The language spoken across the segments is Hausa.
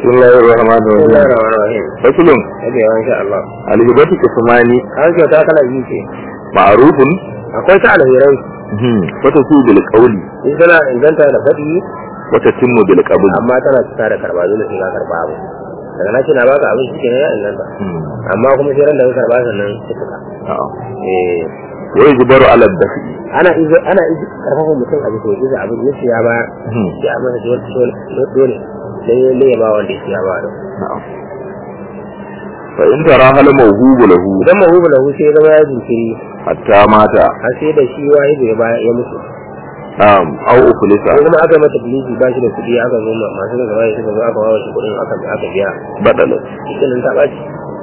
بسم الله الرحمن بسم الله الرحيم الرحمن الرحيم فصل yake yawan insha Allah الهبة قسمان an kyauta kala biyu ce معروف akwai ta alherai وتسوء بالقول in tana inganta da faɗi وتتم بالقبول amma tana cika da karba dole sai ka karba abu daga na ce na baka abin shi kenan ya inganta amma kuma sai ran da ka karba sannan ya cika آه. eh ويجبر على الدفع ana izo ana izo karfafa mutum a bisa izo abin ya siya ba ya masa dole dole dole sai ya ne ba wanda ya siya ba da نعم فإن ترى هل موهوب له idan mahubu lahu sai ya zama ya jinkiri حتى مات har sai da shi wahidu ya baya ya mutu نعم أو أفلس ko kuma aka mata biliji ba shi da kuɗi aka zo ma masu da gaba suka zo aka wawa shi kuɗin aka aka biya بدلت shi nan ta ɓaci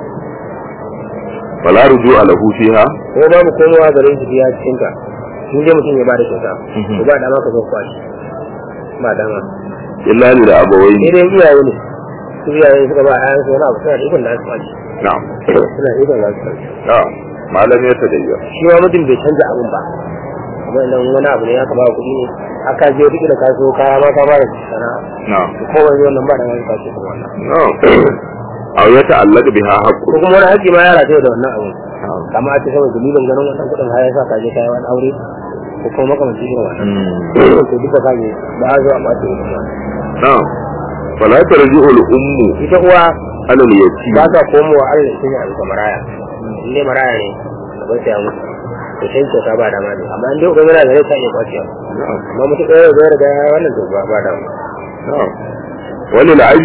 فلا رجوع له فيها ko babu komowa garin shi biya cikin ta in dai mutum ya ba da kyauta ko ba dama ka zo kwashi ba dama إلا للأبوين sai dai iyaye ne su iyaye suka ba ayan su wani abu suna da ikon da su kwashi نعم suna da ikon da su kwashi نعم ما لم يتغير shi ma mutum bai canza abin ba kuma idan wani abu ne aka ba kuɗi ne aka je duk da ka so kaya ma ka ba da sana'a نعم ko wani wannan ba da wani kwashi kuma wannan نعم أو يتعلق بها حق ko kuma wani haƙƙi ma ya rataye da wannan abu نعم kama a ce saboda dalilin ganin wannan kuɗin har ya sa ka je kayan wani aure ko kuma makamancin irin wannan مم. to duka kage ba a zo a ɓace irin wannan نعم فلا ترجع الأم ita uwa على اليتيم ba ta komowa Allah shi ne a bisa maraya in dai maraya ne da ba ta mutu to sai kyauta ba dama ne amma in dai uban yana da rai ta iya kwaciya نعم amma mutu ɗaya da zai riga wannan to ba ba dama نعم وللعب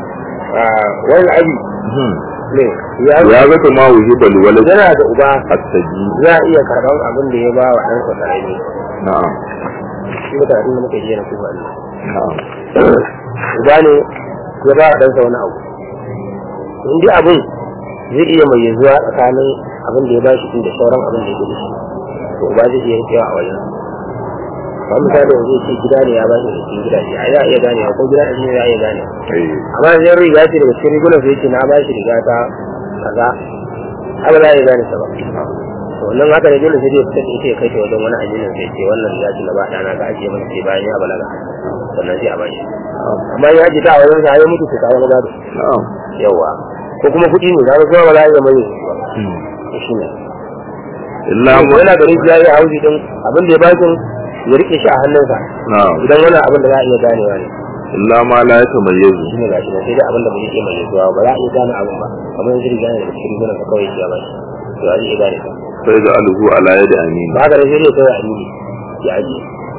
wani abi ne ya يا ذات ما وهب الولد yana da uba السجين za a iya karɓar abin da ya ba wa ɗansa ƙarami نعم shi da karatun da muka yi na kuma ne نعم uba ne ya ba wa ɗansa wani abu in dai abin zai iya mai zuwa tsakanin abin da ya ba shi da sauran abin da ya gudu shi to uba zai iya rikewa a wajen ba misali yanzu ya ce gida ne ya ba shi da cikin gidaje a za a iya ganewa ko gida ɗin ne za a iya ganewa أي amma zai riga ce daga cikin rigunan sai ce na ba shi riga ta kaza haka za a iya gane sa ba to wannan haka ne dole sai dai fitar ita ya kai ta wajen wani aminin sai ce wannan riga ce na ba ɗana ka ajiye masa sai bayan ya balaga sannan sai a ba shi amma ya ji ta a wajen sa ya mutu ta kawo gado نعم yawa ko kuma kuɗi ne zaka kuma ba za a iya mai ba to shi ne إلا ko م- yana garin shi ya yi hauji din abin da ya ba shi ya rike shi a hannunsa نعم idan wani abin da za a iya ganewa ne إلا ما لا يتميز shi ne gashi nan sai dai abin da ba zai iya mai zuwa ba za a iya gane abin ba kamar yanzu riga ne da cikin rigunan ka kawai shi ya ba shi to a zai iya gane ka فيجعله على يد أمين ba haka da sai dai kawai a nuni ya ajiye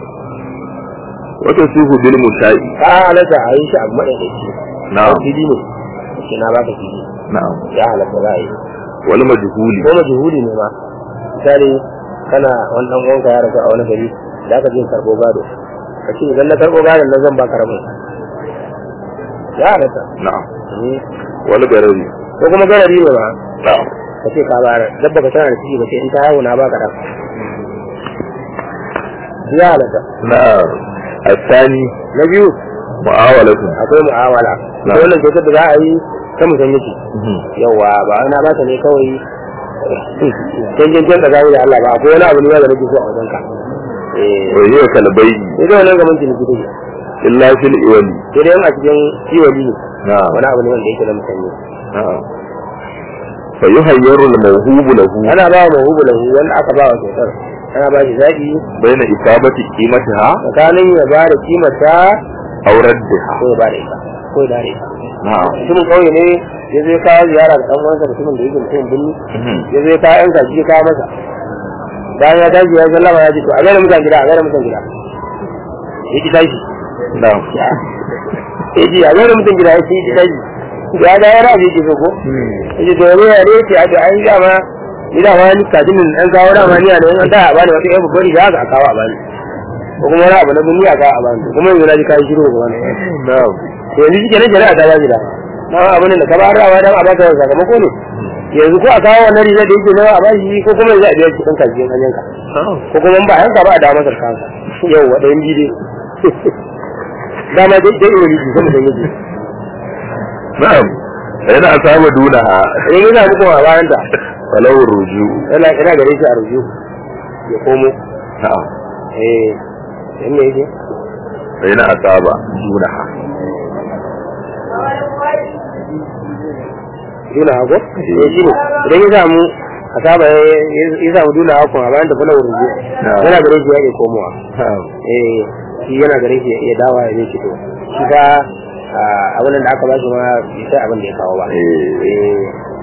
وتصيح بالمشاء ka halatta a yi shi abu maɗaiɗaici نعم fili ne shi na baka fili نعم ya halatta za a yi والمجهول ko majhuli ne ma misali kana wani dan uwanka ya rasu a wani gari da ka je karbo gado ka ce idan na karbo gadon nan zan baka rabin ya halatta نعم Eh, والغرر ko kuma garari ne ma نعم ka ce ka bayar dabba ka tana da ciki ba ce in ta haihu na baka ɗan ya halatta نعم الثاني na biyu معاولة akwai mu'amala Na. ita wannan kyautar da za a yi ta musan miki yawa ba ana ba ta ne kawai canjin can tsakani da Allah ba akwai wani abu ne da nake so a wajen ka eh وهي كالبيع sai dai wannan gaban ciniki take إلا في الإول sai dai a cikin kiwali ne نعم wani abu ne wanda yake da musanni نعم فيهير الموهوب له ana ba wa mahubu lahu wanda aka ba wa kyautar ana ba shi zaɓi بين إصابة قيمتها tsakanin ya ba da kimata أو ردها ko ya ba da ita ko ya dare ita نعم mutumin kauye ne ya zai kawo ziyara da ɗan uwansa mutumin da yake mutumin birni ya zai kawo yan kaji ya kawo masa bayan ya tashi ya sallama ya ce to a gaida mutan gida a gaida mutan gida ya ki tashi نعم ya ji a gaida mutan gida ya ce ya ki tashi ya ga yana da yake so ko ya ce to yanzu ya ne ce a to an yi dama ni dama ni kajin nan an kawo dama ni a nan an da a bani wata yan babbar riga haka a kawo a bani ko kuma wani abu na birni a kawo a bani kuma yanzu na ji kayan shiru ga wani نعم to yanzu shi kenan shari'a ta ba gida na abin da ka ba rawa dan a baka sakamako ne yanzu ko a kawo wannan riga da yake nawa a bashi ko kuma yanzu a biya shi ɗan kaji an yanka ko kuma in ba yanka ba a dawo masa kansa yau wa ɗayan biyu dai dama dai dai wani ji kuma da yake نعم فإن أصاب دونها idan yana muku a bayan ta فله الرجوع yana ina gare shi a ruju ya komo نعم eh yan me yake فإن أصاب دونها duna hako eh shi ne idan ya samu a saba ya samu duna hako a bayan tafi na wurin yana gare shi ya ke komowa eh shi yana gare shi ya dawa ya zai fito shi ka abin da aka ba shi ma bai sai abin da ya kawo ba eh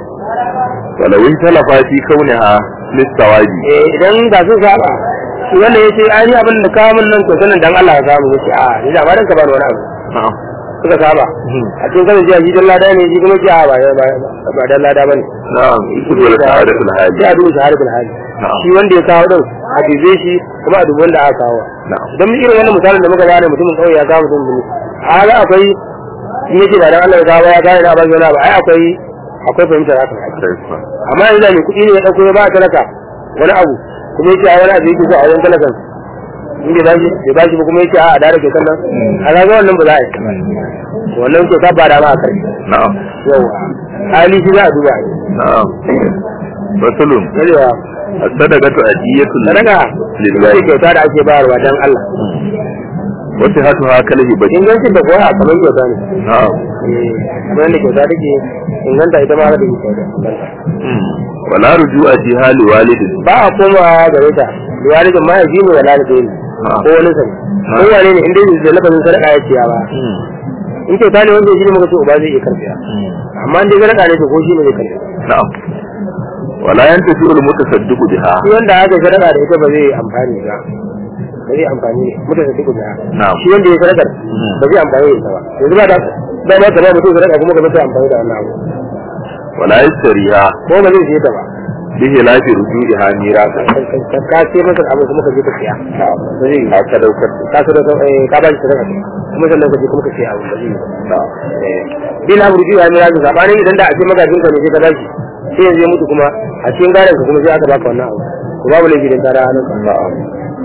walawin talafa fi kauniha listawabi eh idan ga sun saba shi wanda ya ce ai ni abin da kawo min nan to sanin dan Allah ya samu yace a ni da ba dan ka ba wani abu na'am suka saba a cikin kan jiya shi dan lada ne shi kuma jiya ba ba dan lada bane na'am isu dole sa'adatul hali sai a duba shahadatul hali Na'am. shi wanda ya kawo din a dibe shi kuma a dubi wanda aka kawo na'am don irin wannan misalin da muka gane mutumin kawai ya kawo mutum ne a ga akwai in yake ba dan Allah ya kawo ya gane da ba yana ba ai akwai akwai fahimtar haka amma yanzu da mai kuɗi ne ya ɗauko ya ba talaka wani abu kuma yake a wani abu yake so a wajen talakan in bai bashi bai bashi ba kuma yake a da rake kan nan a ga wannan ba za a yi wannan to ka ba da ma a kai na'am yawa hali shi za a duba na'am fasulun yawa as-sadaqatu adiyatul sadaka lillahi ita kyauta da ake bayarwa dan Allah wa sihhatuha kalhi badi ingancin da kuwa kamar kyauta ne na'am eh kamar yadda kyauta take inganta ita ma haka take kyauta inganta wala ruju'a fi hali walidin ba a komawa gare ta liwalidin ma ya ji mu da lalidin ko wani sani ko wane ne inda da lafazin sadaka ya ciya ba in kyauta ne wanda shi ne muka ce uba zai iya karfiya amma in dai sadaka ne to ko shi ne zai karfiya na'am wala yantafi al-mutasaddiqu biha shi wanda aka sadaka da ita ba zai amfani ba ba zai amfani mutum da tuku da Na'am. shi wanda ya sadakar ba zai amfani da ita ba yanzu ba da da ma ta ba mutum sadaka kuma ka zai amfani da wannan abu wala yastariha ko ba zai siye ta ba bihi lafi ruju'iha mirasa ka ka ce masa abu kuma ka je ka siya ba zai yi ka sadaukar ka sadaka eh, ka ba shi sadaka kuma sannan ka je kuma ka siya abu ba zai yi ba da bin abu ruju ya mira zuwa bayan idan da a ce magajin ka ne sai ka bashi sai yanzu ya mutu kuma a cikin gadon ka kuma sai aka baka wannan abu to babu laifi dan tara hannun ka na'am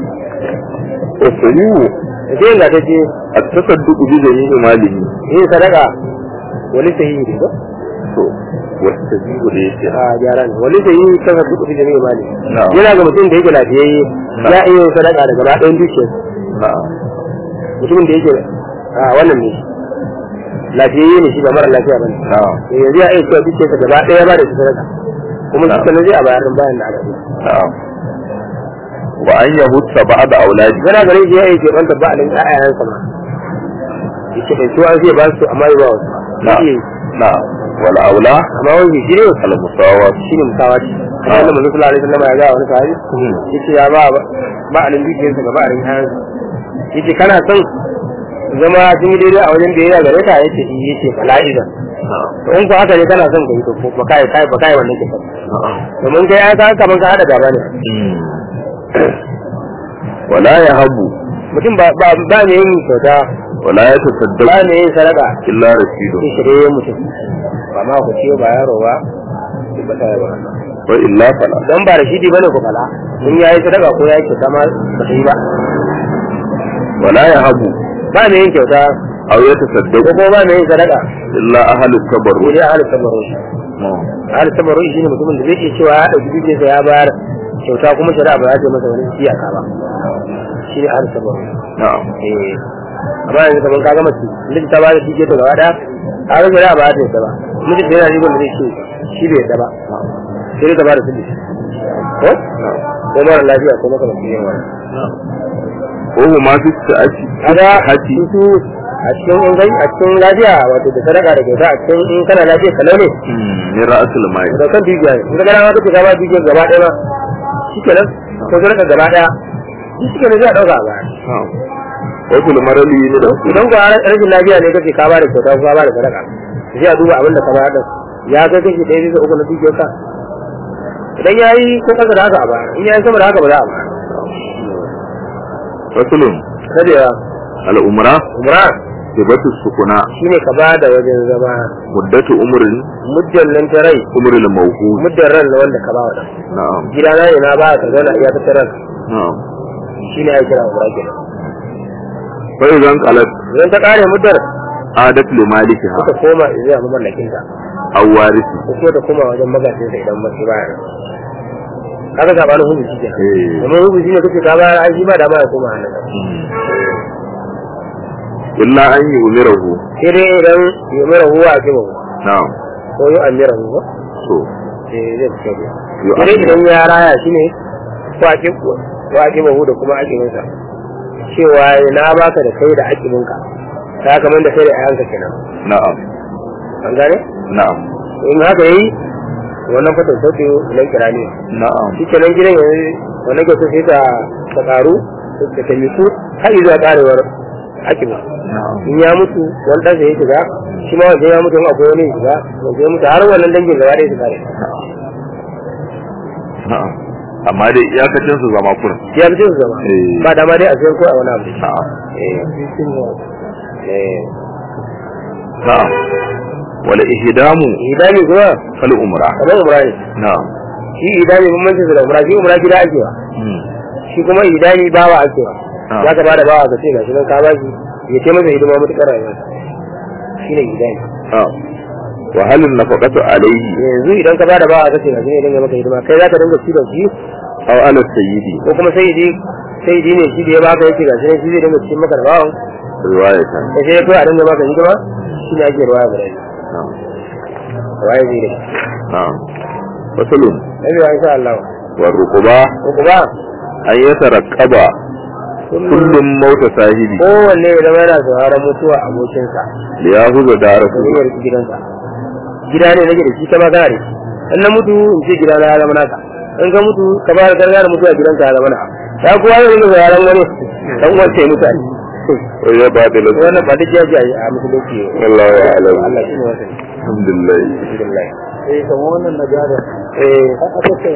wasayu da sai ga ta ce at-tasadduqu bi jami'i malihi yin sadaka wani sahihi ne ba to wasayu da yake a gyara ne wani sahihi kan ka duk da ne mali Na'am. yana ga mutum da yake lafiyayye Na'am. ya iya yin sadaka daga gaba ɗayan dukiyar na'am mutumin da yake a wannan ne lafiyayye ne shi ba mara lafiya bane na'am to yanzu ya iya cewa dukiyarsa gaba ɗaya ba da shi sadaka kuma shi Na'am. sanar zai a bayar din bayan da aka yi na'am wa an yahutta ba'da auladi yana gare shi ya yi ke banta ba a nan ƴaƴayensa ma yake bai tuwa zai ba su amma ba wasu na'am Yake, na'am wal aula amma wani shi ne al musawat shi ne musawaci kamar yadda manzo sallallahu alaihi wasallam ya ga wani sahabi yace ya ba ba a nan dukiyarsa ga ba a nan ƴaƴansa yace kana son zama sun yi daidai a wajen biyayya gare ka yace i yace fala'iza na'am to in ko haka ne kana son ka yi to ba kai kai ba kai wannan kisa na'am domin kai ya ka kaman ka hada gaba ne wala yahabu mutum ba ba ba ne yin kyauta wala ba yatasaddaqu ne yin sadaka illa rasidun sai shirye mutum ba ma ku ciyo ba yaro ba ba ta ba wa illa fala dan ba rashidi bane ku fala in yayi sadaka ko yayi kyauta ma ba ta yi ba wala yahabu ba ne yin kyauta aw ko yatasaddaqu kuma ba ne yin sadaka illa ahlut ko tabarruk dai ahli tabarru ahli tabarru shi ne mutumin da zai iya cewa ya dauki dukiyarsa ya bayar kyauta kuma shari'a ba za ta yi masa wani iyaka ba shi ne ahli tabarru na'am eh amma yanzu kamar ka gama miji ta ba da dukiyarsa gaba daya a ga shari'a ba za ta yadda ba miji da yana rigon da zai ce shi bai yadda ba sai dai ta ba da sulhi ko ko mara lafiya ko maka mafi yin wani ko huma fi sa'ati kaga hati su a cikin ingai a cikin lafiya wato da sadaka da kyauta a cikin in kana lafiya kalau ne min ra'sul mai da kan dukiya ne in ka gana ma kace ka ba dukiyar gaba ɗaya ma shikenan ko sadaka gaba ɗaya shi kenan zai ɗauka a baya wasu marali ne da idan ko rashin lafiya ne kace ka ba da kyauta ko ka ba da sadaka sai a duba abin da ka ba da ya kai kashi ɗaya bisa uku na dukiyar ka idan ya yi ko kasa da haka a baya in ya yi sama da haka ba za a baya rasulun sadewa al'umra umra sibatu sukuna shine ka ba da wajen zama muddatu umrin muddan nan ta rai umril mawhud muddan ran na wanda ka ba wa dan na'am gida na ne na ba ka zauna iya ta ran na'am shine ai kira umra kenan fa idan qalat idan ta kare muddar adat li malikiha suka koma zuwa mamallakin ta aw warisi ko kuma ta koma wajen magajin sa idan mace baya kaga sabanin hubu shi kenan eh domin hubu shi ne kace ka bayar ai shi ba da ba ya koma hannun ka illa an yi umirahu sai dai idan ya mara huwa a kima na'am ko yi amira ne ba so eh zai fito ne Yu sai amira. idan ya raya shi ne kwaƙi kwaƙi bahu da kuma aƙibinsa cewa na baka da kai da aƙibinka ta kamar da kai da ayanka kenan na'am an gane na'am in haka yayi wannan fatan sauke nan kirani na'am shi kenan gidan yanzu wannan kyautu sai ta ta karu ta ta miku har zuwa karewar hakimu na'am in ya mutu wani ɗansa ya shiga shi ma wancan ya mutu in akwai wani ya shiga wancan ya mutu har wannan dangin gaba ɗaya su kare na'am amma dai iyakacin su zama kurin ya fi su zama Eh. ba dama dai a sayar ko a wani abu da shi na'am Eh. Eh. na'am wala ihdamu idami kuma fal umra kamar umra ne na'am shi idami bambancin su da umra shi umra gida ake wa Hmm. shi kuma idami bawa ake wa Ah. za ka bada bawa ka ce ga shi nan ka ba shi ya ce masa hidima matuƙar rayuwarsa shi ne idami na'am wa hal nafaqatu alayhi yanzu idan ka bada bawa ka ce ga shi ne dinga maka hidima kai za ka dinga ci da shi aw ala sayyidi ko kuma sai dai sai dai ne shi da ya baka yake ga shi ne shi zai dinga cikin maka da bawan riwayatan ka sai kai a dinga maka hidima shi ne ake ruwaya guda biyu na'am ruwaya zai da na'am fasalun nabi wa insha Allah wa ruquba ko kuma an yataraqqaba kullum mauta sahibi kowanne ya zama yana sauraron mutuwa abokinsa li yahuza daraku da zai riki gidansa gida ne nake da shi kama kana da shi in na mutu in ce gida na ya zama naka in ka mutu ka ba da gargara mutuwa gidanka ya zama naka ya kowa zai rika sauraron wani dan wanda ya mutane wa ya badala wannan ba duk yaji a musulunci Allahu a'lam Allah shi ne wasa alhamdulillah alhamdulillah eh kamar wannan na gada eh aka ce